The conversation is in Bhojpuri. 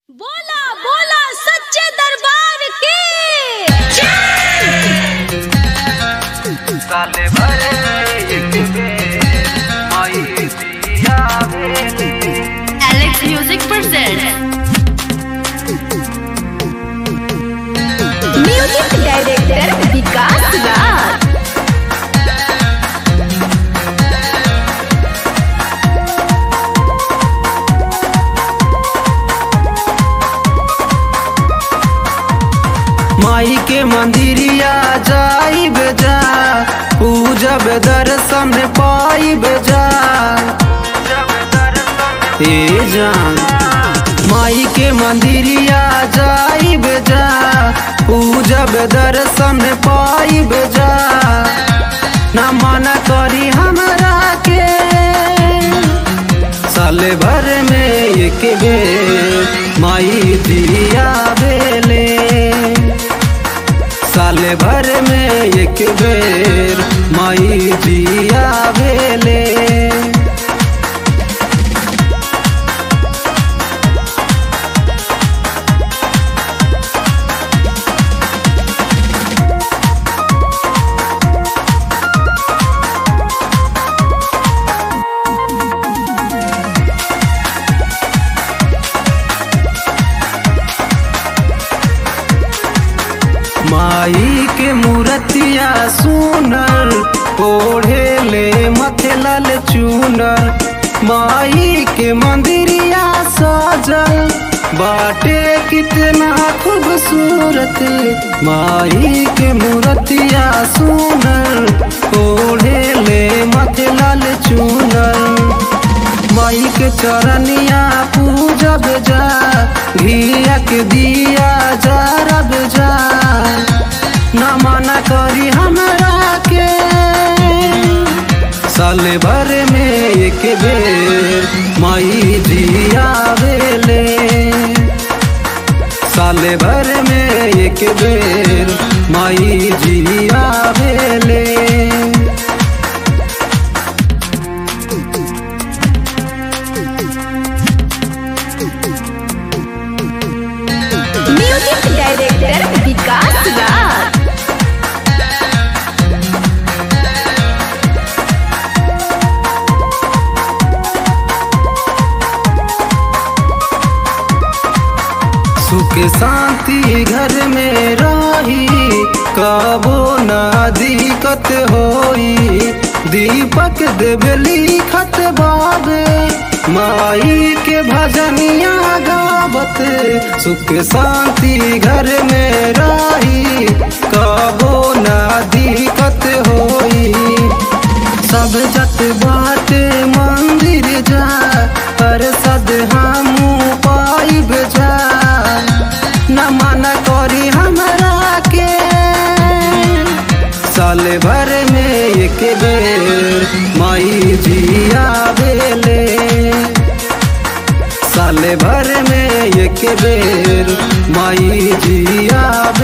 बोला बोला सच्चे दरबार की साले भरे एक बेर माई दिया भेले Alex music present music director Vikas Raj माई के मंदिरिया जाई बेजा पूजब दर्शन पाई बेजा ए जान माई के मंदिरिया जाई बेजा पूजब दर्शन पाई बेजा ना मना करी हमरा के साले भर में एक बेर माई दिया बेले साले भर में एक बेर माई दिया बेले माई के मूर्तिया सुनर ओढ़े ले मथे लाल चूनर माई के मंदिरिया सजल बाटे कितना खूबसूरत माई के मूर्तिया सुनर ओढ़े ले मथे लाल चूनर माई के चरनिया पूजब जा घिया के दिया जरब जा न मना करी हमरा के साले भर में एक बेर माई दिया बेले साले भर में एक बेर माई जिया बेले म्यूजिक डायरेक्टर विकास राज सुख शांति घर में रही कबो ना दिक्कत होई दीपक देवली खत बाबे माई के भजनिया गावत सुख शांति घर में रही कबो ना दिक्कत होई सब जत बाटे मंदिर जा पर सद हमू पाइब जा न मन करी हमरा के साले भर में एक बेर माई जिया बेले साले भर में एक बेर माई जिया